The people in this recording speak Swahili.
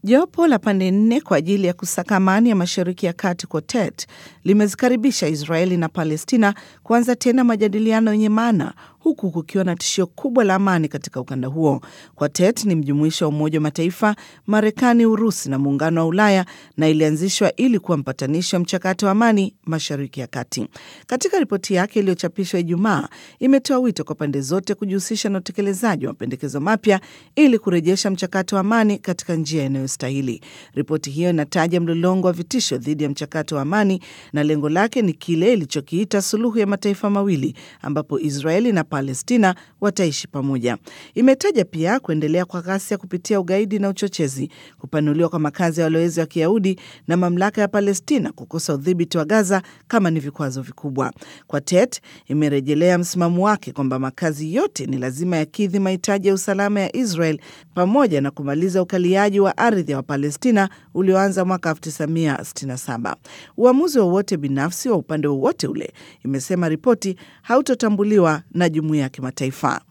Jopo la pande nne kwa ajili ya kusaka amani ya Mashariki ya Kati, Quartet, limezikaribisha Israeli na Palestina kuanza tena majadiliano yenye maana huku kukiwa na tishio kubwa la amani katika ukanda huo. Quartet ni mjumuisho wa Umoja wa Mataifa, Marekani, Urusi na Muungano wa Ulaya na ilianzishwa ili kuwa mpatanishi wa mchakato wa amani Mashariki ya Kati. Katika ripoti yake iliyochapishwa Ijumaa, imetoa wito kwa pande zote kujihusisha na utekelezaji wa mapendekezo mapya ili kurejesha mchakato wa amani katika njia inayostahili. Ripoti hiyo inataja mlolongo wa vitisho dhidi ya mchakato wa amani na lengo lake ni kile ilichokiita suluhu ya mataifa mawili ambapo Israeli na Palestina wataishi pamoja. Imetaja pia kuendelea kwa ghasia kupitia ugaidi na uchochezi, kupanuliwa kwa makazi ya walowezi wa Kiyahudi na mamlaka ya Palestina kukosa udhibiti wa Gaza kama ni vikwazo vikubwa. Quartet imerejelea msimamo wake kwamba makazi yote ni lazima yakidhi mahitaji ya usalama ya Israel pamoja na kumaliza ukaliaji wa ardhi ya Wapalestina ulioanza mwaka 1967. Uamuzi wowote binafsi wa upande wowote ule, imesema ripoti, hautotambuliwa na jumuiya ya kimataifa.